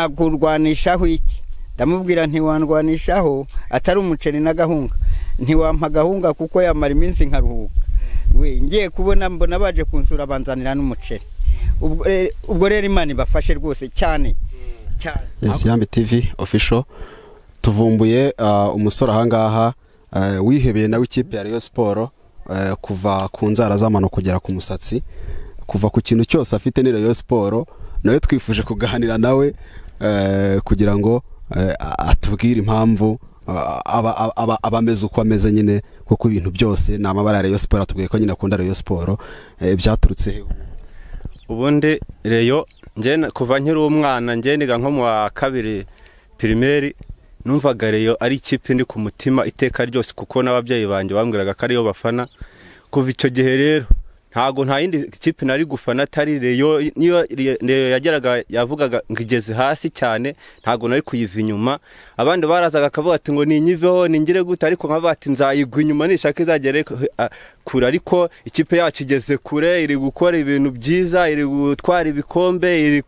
nagurwanishaho iki ndamubwira ntiwandwanishaho atari umuceri n'agahunga ntiwampa agahunga kuko yamara iminsi nkaruhuka we ngiye kubona mbona baje kunsura banzanira n'umuceri ubwo rero imana ibafashe rwose cyane esi yambi tivi ofisho tuvumbuye umusore ahangaha wihebeye nawe ikipe ya riyo siporo kuva ku nzara z'amano kugera ku musatsi kuva ku kintu cyose afite ni riyo siporo nawe twifuje kuganira nawe kugira ngo atubwire impamvu aba ameze uko ameze nyine kuko ibintu byose ni amabara ya reyo siporo atubwiye ko nyine akunda reyo siporo byaturutse hehe ubundi reyo kuva nkiri umwana niga nko mu wa kabiri pirimeri numvaga reyo ari ikipe ndi ku mutima iteka ryose kuko n'ababyeyi banjye bambwiraga ko ariyo bafana kuva icyo gihe rero ntabwo nta yindi kipe nari gufana atari reyo niyo reyo yageraga yavugaga ngo igeze hasi cyane ntabwo nari kuyiva inyuma abandi barazaga akavuga ati ngo ninyiveho ningire gute ariko nkaba bati nzayigwa inyuma nishaka izagere kure ariko ikipe yacu igeze kure iri gukora ibintu byiza iri gutwara ibikombe iri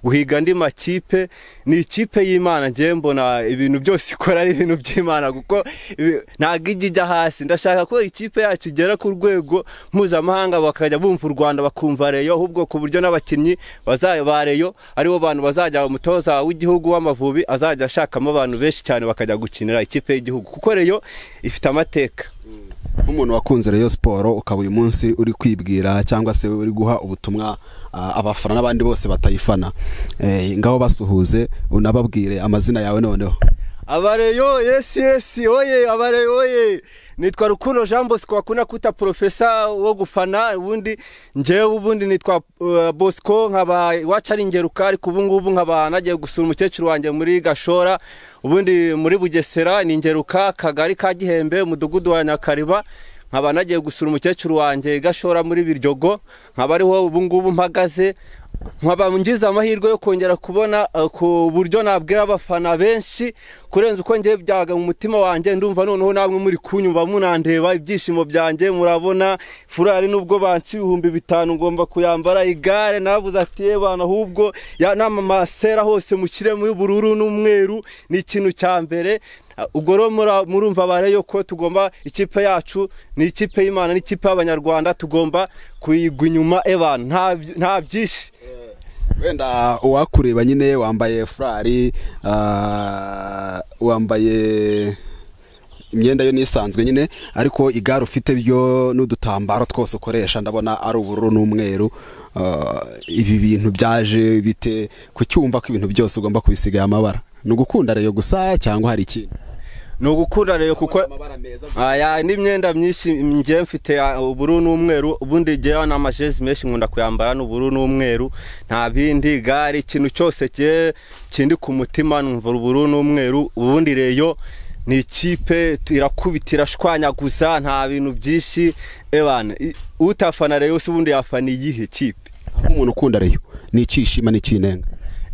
guhiga andi makipe ni ikipe y'imana ngewe mbona ibintu byose ikora ari ibintu by'imana kuko ntabwo ijya ijya hasi ndashaka ko ikipe yacu igera ku rwego mpuzamahanga bakajya bumva u rwanda bakumva reyo ahubwo ku buryo n'abakinnyi ba reyo aribo bantu bazajya umutoza w'igihugu w'amavubi azajya ashakamo abantu benshi cyane bakajya gukinira ikipe y'igihugu kuko reyo ifite amateka nk'umuntu wakunze reyo siporo ukaba uyu munsi uri kwibwira cyangwa se uri guha ubutumwa abafana n'abandi bose batayifana ngaho basuhuze unababwire amazina yawe noneho abareyo yesi yesi oye abareyo oye nitwa rukundo jean bosco wakunda kwita porofesa wo gufana ubundi ngewe ubundi nitwa bosco nkaba iwacu ari ingeruka ariko ubu ngubu nkaba nagiye gusura umukecuru wanjye muri gashora ubundi muri bugesera ni ingeruka akagari ka gihembe umudugudu wa nyakariba nkaba nagiye gusura umukecuru wanjye gashora muri biryogo nkaba ariho ubu ngubu mpagaze nkaba ngize amahirwe yo kongera kubona ku buryo nabwira abafana benshi kurenza uko ngiye byaga mu mutima wanjye ndumva noneho namwe muri kunyumva munandeba ibyishimo byanjye murabona furari nubwo banci ibihumbi bitanu ngomba kuyambara igare navuze ati yebana ahubwo n'amamasera hose mu kirere y'ubururu n'umweru ni ikintu cya mbere ubwo rero murumva bareyo ko tugomba ikipe yacu ni ikipe y'imana n'ikipe y'abanyarwanda tugomba kuyigwa inyuma ebana nta byinshi wenda uwakureba nyine wambaye furari wambaye imyenda yo n'isanzwe nyine ariko igare ufite byo n'udutambaro twose ukoresha ndabona ari ubururu n'umweru ibi bintu byaje bite kucyumva ko ibintu byose ugomba kubisigaye amabara ni ugukunda reyo gusa cyangwa hari ikindi ni ugukunda reyo kuko n'imyenda myinshi ngiye mfite ubururu n'umweru ubundi ngewe n'amajezi menshi nkunda kuyambara n'ubururu n'umweru nta bindi gare ikintu cyose kindi ku mutima numva ubururu n'umweru ubundi reyo ni ikipe irakubita irashwanyaguza nta bintu byinshi ebana utafana reyo se ubundi yafana iyihe kipe umuntu ukunda reyo ni icyishima n'icyinenga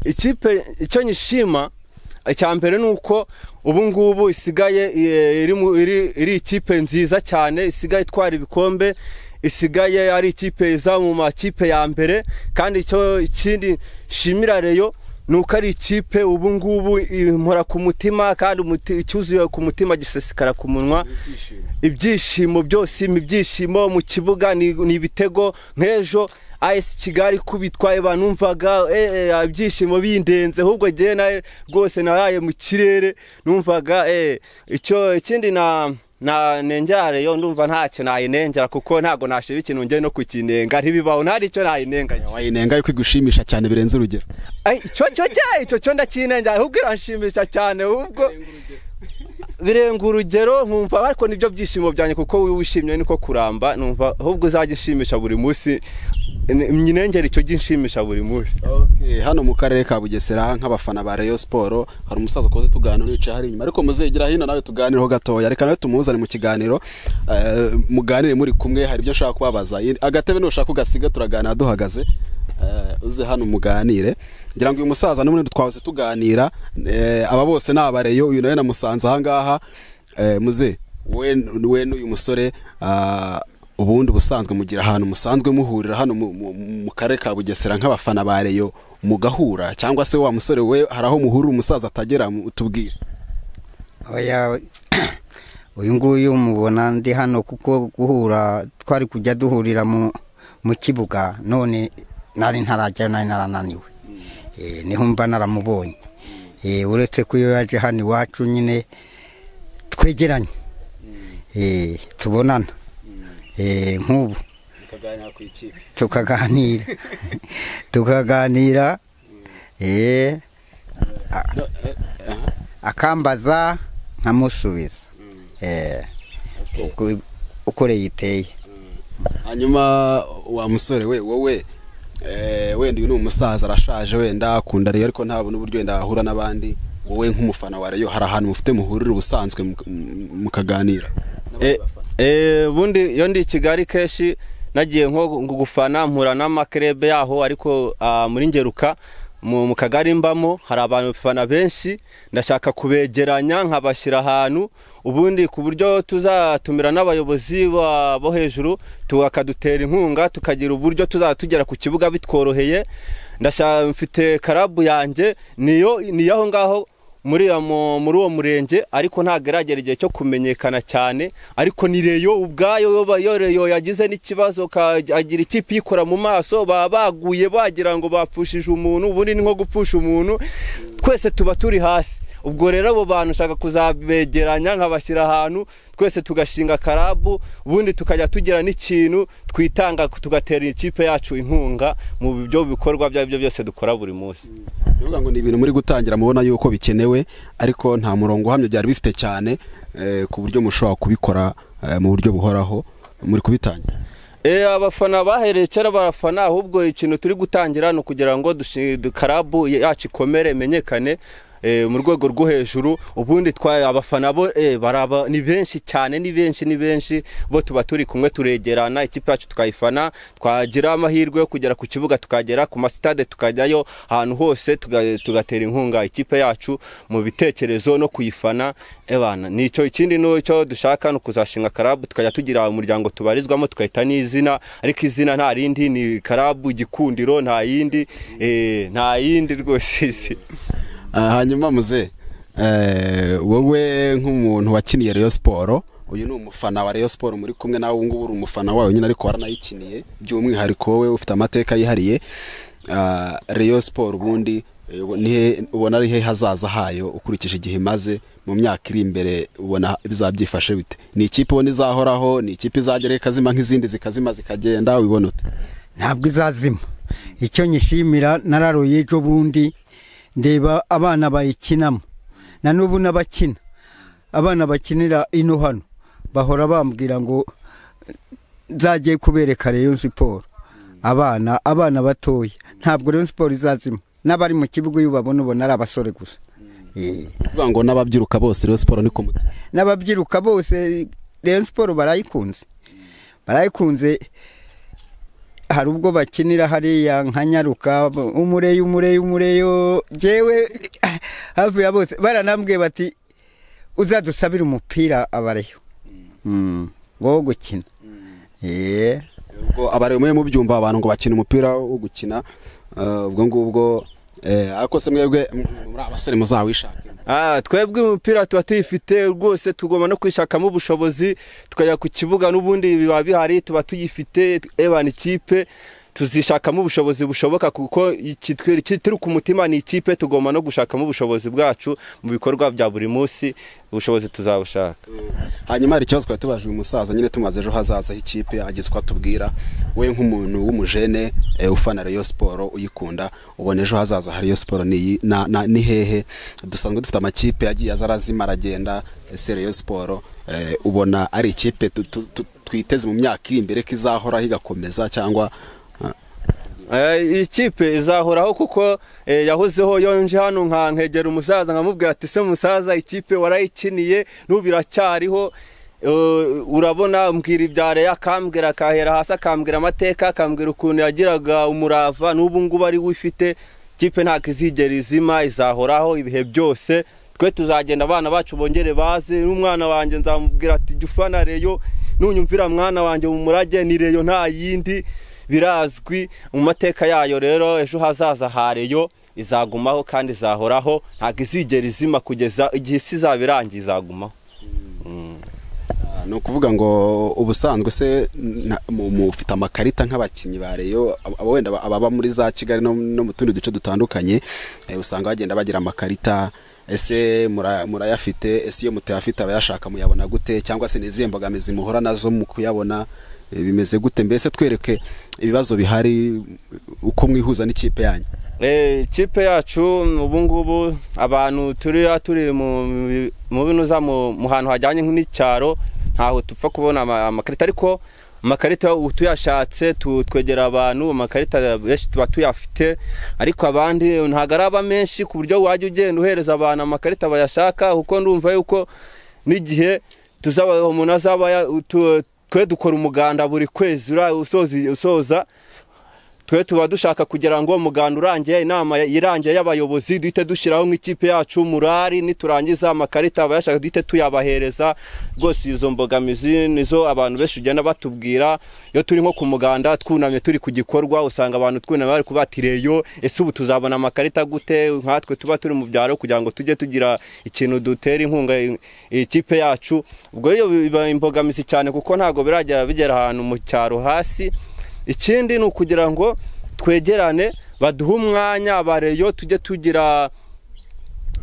ikipe icyo nyishima icya mbere ni uko ubu ngubu isigaye iri ikipe nziza cyane isigaye itwara ibikombe isigaye ari ikipe iza mu makipe ya mbere kandi ikindi nshimira reyo ni uko ari ikipe ubu ngubu impora ku mutima kandi icyuzuye ku mutima gisesekara ku munwa ibyishimo byose ibyishimo mu kibuga ni ibitego nk'ejo ayesi kigali kubitwaye banumvaga ibyishimo bindenze ahubwo ngewe nawe rwose naraye mu kirere numvaga icyo ikindi na nengera reyo ndumva ntacyo nayinengera kuko ntabwo nashiba ikintu ngewe no kukinenga ntibibaho ntari icyo nayinenganya wayinengaye ko igushimisha cyane birenze urugero icyo cyo cyayi icyo cyo ndakinengera ahubwo iranshimisha cyane ahubwo birenga urugero nkumva ariko nibyo byishimo byanjye kuko wishimye niko kuramba numva ahubwo uzajya ushimisha buri munsi nyinengera icyo ginshimisha buri munsi hano mu karere ka bugesera nk'abafana ba reyo siporo hari umusaza ukoze tuganiro wicaye hari inyuma ariko muzegera hino nawe tuganireho gatoya reka nawe tumuzane mu kiganiro muganire muri kumwe hari ibyo ushaka kubabaza agatebe nushaka ugasiga turaganira duhagaze uze hano muganire ngira ngo uyu musaza n'umwe twahoze tuganira aba bose ni abareyo uyu nawe namusanze ahangaha muze we n'uyu musore ubundi ubusanzwe mugira ahantu musanzwe muhurira hano mu karere ka bugesera nk'abafana ba reyo mugahura cyangwa se wa musore we hari aho muhura umusaza atagera mu- tubwire Oya, uyu nguyu mubona ndi hano kuko guhura twari kujya duhurira mu mu kibuga none nari ntarajyayo nari narananiwe Eh, niho mba naramubonye Eh, uretse ko iyo yaje hano iwacu nyine twegeranye Eh, tubonana Eh, nk'ubu tukaganira tukaganira eh, a- akambaza nkamusubiza Eh, uko- uko rero iteye hanyuma wa musore we wowe eh, wenda uyu ni umusaza arashaje wenda akunda reyo ariko ntabona uburyo wenda ahura n'abandi wowe nk'umufana wa reyo hari ahantu mufite muhurira ubusanzwe mu- mu- mukaganira Eh, eh, ubundi iyo ndi i kigali kenshi nagiye nko gu- gufana mpura n'amakerebe yaho ariko ah, muri ngeruka mu mu kagari mbamo hari abantu bafana benshi ndashaka kubegeranya nkabashyira ahantu ubundi ku buryo tuzatumira n'abayobozi ba- bo hejuru tu- bakadutera inkunga tukagira uburyo tuzajya tugera ku kibuga bitworoheye ndashaka mfite karabu yanjye niyo niyo aho ngaho muri iyo mu- muri uwo murenge ariko ntabwo iragera igihe cyo kumenyekana cyane ariko ni reyo ubwayo yo ba- yo reyo yagize n'ikibazo ka- agira ikipe yikora mu maso baba baguye bagira ngo bapfushije umuntu ubundi ni nko gupfusha umuntu twese tuba turi hasi ubwo rero abo bantu nshaka kuzabegeranya nkabashyira ahantu twese tugashinga karabu ubundi tukajya tugira n'ikintu twitanga tugatera ikipe yacu inkunga mu byo bikorwa ibyo byose dukora buri munsi bivuga ngo ni ibintu muri gutangira mubona yuko bikenewe ariko nta murongo uhamye byari bifite cyane eh, ku buryo mushobora kubikora eh, mu buryo buhoraho muri kubitangira Eh, abafana bahereye kera barafana ahubwo ikintu turi gutangira ni ukugira ngo dushi- du- karabu yacu ikomere imenyekane eh, mu rwego rwo hejuru ubundi twaye abafana bo eh, baraba ni benshi cyane ni benshi ni benshi bo tuba turi kumwe turegerana ikipe yacu tukayifana twagira amahirwe yo kugera ku kibuga tukagera ku masitade tukajyayo ahantu hose tuga- tugatera inkunga ikipe yacu mu bitekerezo no kuyifana ebana nicyo ikindi n'icyo dushaka ni ukuzashinga karabu tukajya tugira umuryango tubarizwamo tugahita n'izina ariko izina nta rindi ni karabu gikundiro nta yindi eh, nta yindi rwose isi Ah, hanyuma muze eh, wowe nk'umuntu wakiniye Rayon Sport uyu ni umufana wa Rayon Sport muri kumwe nawe ubu ngubu uri umufana wayo nyine ariko waranayikiniye by'umwihariko wowe ufite amateka yihariye Ah, Rayon Sport ubundi eh, ubu- ni he- ubona ari he hazaza hayo ukurikije igihe imaze mu myaka iri imbere ubona bizaba byifashe bite ni ikipe ubona izahoraho ni ikipe izageraho ikazima nk'izindi zikazima zikagenda ubibona ute ntabwo izazima icyo nyishimira nararoye ejo bundi ndeba abana bayikinamo na n'ubu n'abakina abana bakinira ino hano bahora bambwira ngo nzagiye kubereka reyo siporo abana abana batoya ntabwo reyo siporo izazima n'abari mu kibuga iyo ubabona ubona ari abasore gusa Eh. uvuga ngo n'ababyiruka bose Rayon Sport ni ku mutima n'ababyiruka bose Rayon siporo barayikunze barayikunze hari ubwo bakinira hariya nka nyaruka umureyo umureyo umureyo jewe hafi ya bose baranambwiye bati uzadusabire umupira abareyo Mm, wo gukina Eh, ubwo abaremeye mubyumva abantu ngo bakina umupira wo gukina eh, ubwo ngubwo eh, ariko se mwebwe m- muri abasore muzawishakira Ah, twebwe umupira tuba tuyifite rwose tugomba no kwishakamo ubushobozi tukajya ku kibuga n'ubundi biba bihari tuba tuyifite evan ikipe tuzishakamo ubushobozi bushoboka kuko iki- twe- iki turi ku mutima ni ikipe tugomba no gushakamo ubushobozi bwacu mu bikorwa bya buri munsi ubushobozi tuzabushaka hanyuma hari ikibazo twari tubajije uyu musaza nyine tumaze ejo hazaza h'ikipe ageze ko atubwira we nk'umuntu w'umujene eh, ufana Rayon Sport uyikunda ubona ejo hazaza hari Rayon Sport ni iyi- na- na- ni hehe dusanzwe dufite amakipe yagiye aza arazima aragenda ese Rayon Sport eh, ubona ari ikipe tu- tu- tu- twiteze mu myaka iri imbere ko izahoraho igakomeza cyangwa eh, Eh, ikipe izahoraho kuko eh, yahozeho iyo nje hano nka nkegera umusaza nkamubwira ati se musaza ikipe warayikiniye n'ubu iracyariho Eh, urabona mbwira ibya reya akambwira akahera hasi akambwira amateka akambwira ukuntu yagiraga umurava n'ubu ngubu ari we ifite ikipe ntabwo izigera izima izahoraho ibihe byose twe tuzagenda abana bacu bongere baze n'umwana wanjye nzamubwira ati jya ufana reyo nunyumvira mwana wanjye mu murage ni reyo nta yindi birazwi mu mateka yayo rero ejo hazaza ha reyo izagumaho kandi izahoraho ntabwo izigera izima kugeza igihe isi izaba irangiye izagumaho Ah, ni ukuvuga ngo ubusanzwe se na- mu- mufite amakarita nk'abakinnyi ba reyo abo- abo wenda aba- ababa muri za kigali no, no mu tundi duce dutandukanye eh, usanga bagenda bagira amakarita ese mura- murayafite ese iyo mutayafite abayashaka muyabona gute cyangwa se n'izihe mbogamizi muhura nazo mu kuyabona eh, bimeze gute mbese twereke ibibazo bihari uko mwihuza n'ikipe yanyu Eh, ikipe yacu ubu ngubu abantu turi turi mu mu binuza mu mu hantu hajyanye n'icyaro ntaho tupfa kubona ama- amakarita ariko amakarita ubu tuyashatse tu- twegera abantu amakarita benshi tuba tuyafite ariko abandi ntabwo araba menshi ku buryo wajya ugenda uhereza abantu amakarita bayashaka kuko ndumva yuko n'igihe tuzaba umuntu azaba ya- tu- twe dukora umuganda buri kwezi ura- usoza- usoza twe tuba dushaka kugira ngo umuganda urangiye inama irangiye y'abayobozi duhite dushyiraho nk'ikipe yacu murari niturangiza amakarita abayashaka duhite tuyabahereza rwose izo mbogamizi nizo abantu benshi ugenda batubwira iyo turi nko ku muganda twunamye turi ku gikorwa usanga abantu twunamye bari kubatireyo ese ubu tuzabona amakarita gute nkatwe tuba turi mu byaro kugira ngo tujye tugira ikintu dutera inkunga i- ikipe yacu ubwo rero biba imbogamizi cyane kuko ntabwo birajya bigera ahantu mu cyaro hasi ikindi ni ukugira ngo twegerane baduhe umwanya abareyo tujye tugira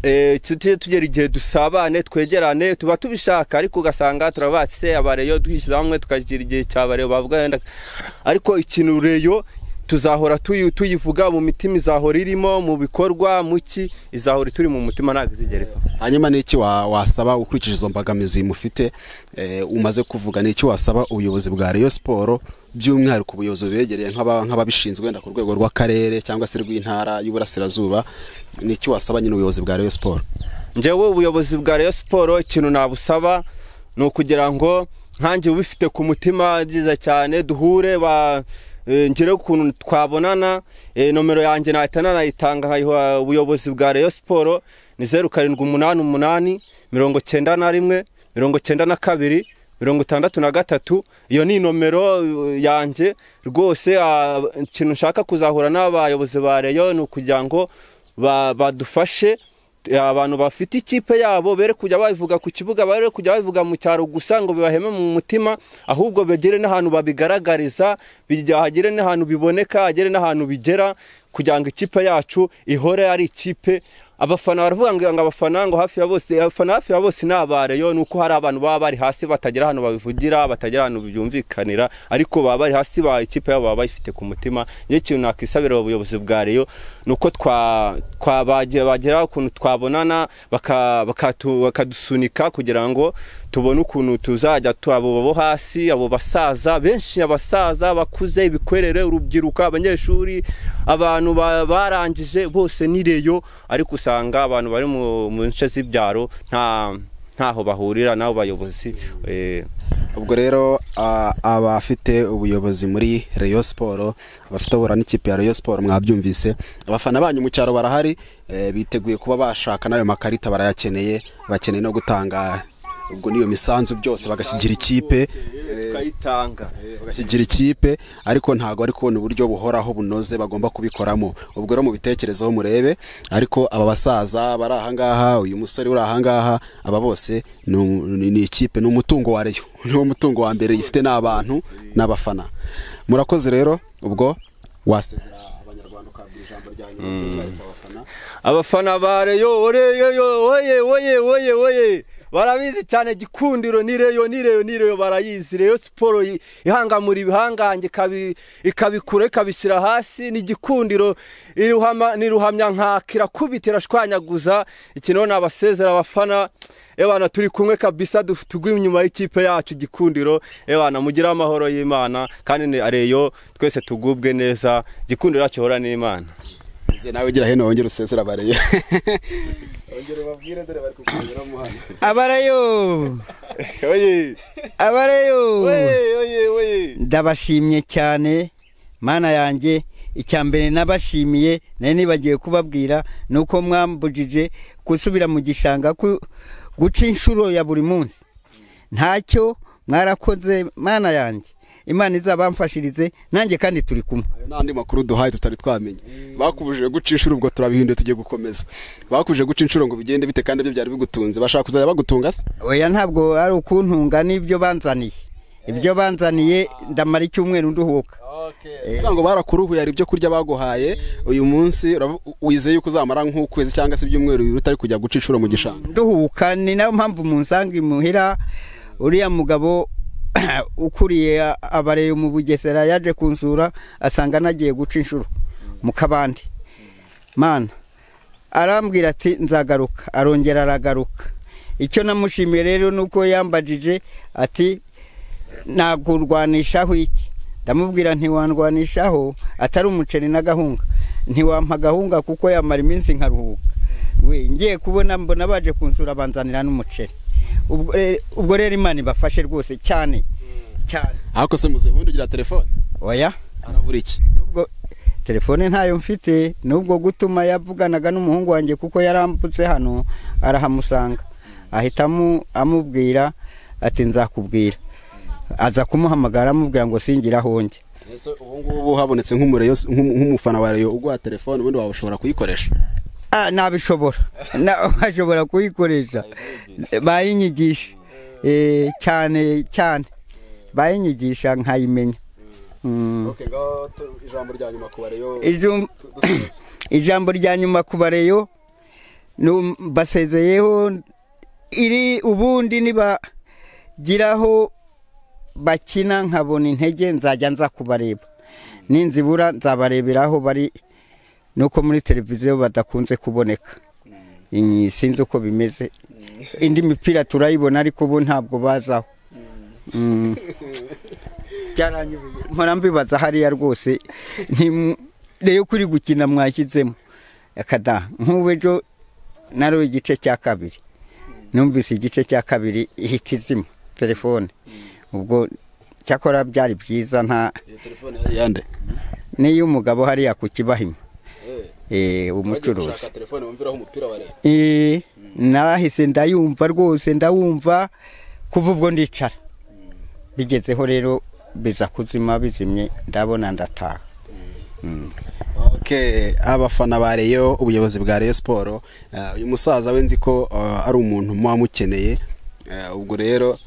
eh, tujye tugera igihe dusabane twegerane tuba tubishaka ariko ugasanga turabatse abareyo twishyize hamwe tukagira igihe cyabareyo bavuga wenda ariko ikintu reyo tuzahora tuyi- tuyivuga mu mitima izahora irimo mu bikorwa mu ki izahora turi mu mutima ntabwo izigera iva hanyuma ni iki wa- wasaba ukurikije izo mbogamizi mufite eh, umaze kuvuga ni iki wasaba ubuyobozi bwa Rayon Sport by'umwihariko ubuyobozi bubegereye nk'aba- nk'ababishinzwe wenda ku rwego rw'akarere cyangwa se rw'intara y'uburasirazuba ni iki wasaba nyine ubuyobozi bwa Rayon Sport njyewe ubuyobozi bwa Rayon Sport ikintu nabusaba ni ukugira ngo nkanjye ubifite ku mutima byiza cyane duhure ba eh, ngire ukuntu twabonana eh, nomero yanjye nahita nanayitanga nkayiha ubuyobozi bwa Rayon Sport ni zeru karindwi umunani umunani mirongo cyenda na rimwe mirongo cyenda na kabiri mirongo itandatu na gatatu iyo ni nomero eh, yanjye rwose ah, ikintu nshaka kuzahura n'abayobozi ba Rayon ni ukugira ngo ba- badufashe abantu bafite ikipe yabo bere kujya babivuga ku kibuga bare kujya babivuga mu cyaro gusa ngo bibaheme mu mutima ahubwo bagire n'ahantu babigaragariza bijya- hagere n'ahantu biboneka hagere n'ahantu bigera kugira ngo ikipe yacu ihore ari ikipe abafana baravuga ngo ngo abafana ngo hafi ya bose abafana hafi ya bose ni abareyo ni uko hari abantu baba bari hasi batagera ahantu babivugira batagera ahantu byumvikanira ariko baba bari hasi ba ikipe yabo baba bayifite ku mutima njye ikintu nakwisabira ubuyobozi bwa reyo ni uko twa twa bagira bagera ukuntu twabonana baka- bakatu- bakadusunika kugira ngo tubone ukuntu tuzajya tu- abo bo hasi abo basaza benshi abasaza bakuze ibikwerere urubyiruko abanyeshuri abantu ba- barangije bose ni reyo ariko usanga abantu bari mu mu nce z'ibyaro nta ntaho bahurira n'abo bayobozi eh, ubwo rero a- abafite ubuyobozi muri Rayon Sport abafite abura n'ikipe ya Rayon Sport mwabyumvise abafana banyu mu cyaro barahari eh, biteguye kuba bashaka n'ayo makarita barayakeneye bakeneye no gutanga ubwo n'iyo misanzu byose bagashyigira ikipe tukayitanga bagashyigira ikipe ariko ntabwo ari kubona uburyo buhoraho bunoze bagomba kubikoramo ubwo rero mubitekerezeho murebe ariko aba basaza bari ahangaha uyu musore uri ahangaha aba bose ni umu- ni ni ikipe ni umutungo wa reyo niwo mutungo wa mbere ifite n'abantu n'abafana murakoze rero ubwo wasezera abanyarwanda ukahabwa ijambo ryanyu ry'umwihariko abafana abafana ba reyo oreyo oye oye oye oye barabizi cyane gikundiro ni reyo ni reyo ni reyo barayizi reyo siporo i- ihangamura ibihangange ikabi- ikabikura ikabishyira hasi ni igikundiro iruhama- ni ruhamyankaka irakubita irashwanyaguza ikino ni abasezera abafana ebana turi kumwe kabisa duf- tugwa inyuma y'ikipe yacu gikundiro ebana mugire amahoro y'imana kandi ni reyo twese tugubwe neza gikundiro yacu ihora n'imana Ese nawe ugira hino wongere usezera abareyo wongere ubabwire dore bari kukureberamo hano abarayo oye abarayo oye oye ndabashimye cyane mana yanjye icya mbere nabashimiye nari nibagiwe kubabwira ni uko mwambujije gusubira mu gishanga ku- guca inshuro ya buri munsi ntacyo mwarakoze mana yanjye imana izabamfashirize nanjye kandi turi kumwe ayo n'andi makuru duhaye tutari twamenye bakubujije guca inshuro ubwo turabihinduye tugiye gukomeza bakubujije guca inshuro ngo bigende bite kandi ibyo byari bigutunze bashaka kuzajya bagutunga se oya ntabwo ari ukuntunga n'ibyo banzaniye ibyo banzaniye ndamara icyumweru nduhuka kugira ngo barakuruhuye hari ibyo kurya baguhaye uyu munsi uravu- wizeye yuko uzamara nk'ukwezi cyangwa se ibyumweru bibiri utari kujya guca inshuro mu gishanga nduhuka ni nayo mpamvu munsanga imuhira uriya mugabo ukuriye a- abareyo mu bugesera yaje kunsura asanga nagiye guca inshuro mu kabande mana arambwira ati nzagaruka arongera aragaruka icyo namushimiye rero ni uko yambajije ati nagurwanishaho iki ndamubwira ntiwandwanishaho atari umuceri n'agahunga ntiwampa agahunga kuko yamara iminsi nkaruhuka we ngiye kubona mbona baje kunsura banzanira n'umuceri ubwo re- ubwo rero imana ibafashe rwose cyane cyane ariko se muze ubundi ugira telefone oya arabura iki nubwo telefone ntayo mfite nubwo gutuma yavuganaga n'umuhungu wanjye kuko yarambutse hano arahamusanga ahita amu- amubwira ati nzakubwira aza kumuhamagara amubwira ngo singira aho njya ese ubu ngubu habonetse nk'umureyo nk'umu- nk'umufana wa reyo uguha telefone ubundi waba ushobora kuyikoresha Ah, nabishobora Na- bashobora kuyikoresha bayinyigisha Eh, cyane cyane bayinyigisha nkayimenya Mm. Okay, ngaho tu- ijambo rya nyuma ku bareyo Ijum- tu- dusoza. ijambo rya nyuma ku bareyo nu- mbasezeyeho iri ubundi nibagiraho bakina nkabona intege nzajya nza kubareba ninzibura nzabarebera aho bari nuko muri televiziyo badakunze kuboneka Iyi sinzi uko bimeze indi mipira turayibona ariko ubu ntabwo bazaho Mm. byaranyobeye mpora mbibaza hariya rwose nti- rero kuri gukina mwashyizemo akada nk'ubu ejo nari igice cya kabiri numvise igice cya kabiri ihita izima telefone ubwo cyakora byari byiza nta Iyo telefone yari iyande n'iyo umugabo hariya ku kibahima eh, umucuruzi Ushaka telefone wumviraho umupira wa reyo Eh, nahise ndayumva rwose ndawumva kuva ubwo ndicara bigezeho rero biza kuzima bizimye ndabona ndataha Okay, abafana ba Rayon ubuyobozi bwa Rayon Sport eh, uyu musaza we nzi ko eh, ari umuntu muba mukeneye eh, ubwo rero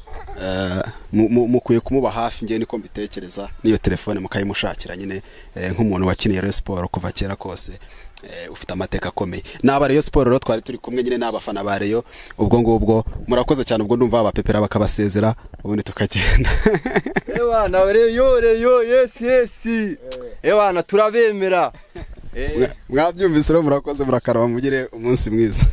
eh, mu- mu- mukwiye kumuba hafi njye niko mbitekereza n'iyo telefone mukayimushakira nyine eh, nk'umuntu wakiniye Rayon Sport kuva kera kose eh, ufite amateka akomeye n'aba Rayon Sport rero twari turi kumwe nyine n'abafana ba Rayon ubwo ngubwo murakoze cyane ubwo ndumva babapepera bakabasezera ubundi tukagenda ewa nawe reyo reyo yesi yesi ewa na turabemera mwabyumvise rero murakoze murakaraba mugire umunsi mwiza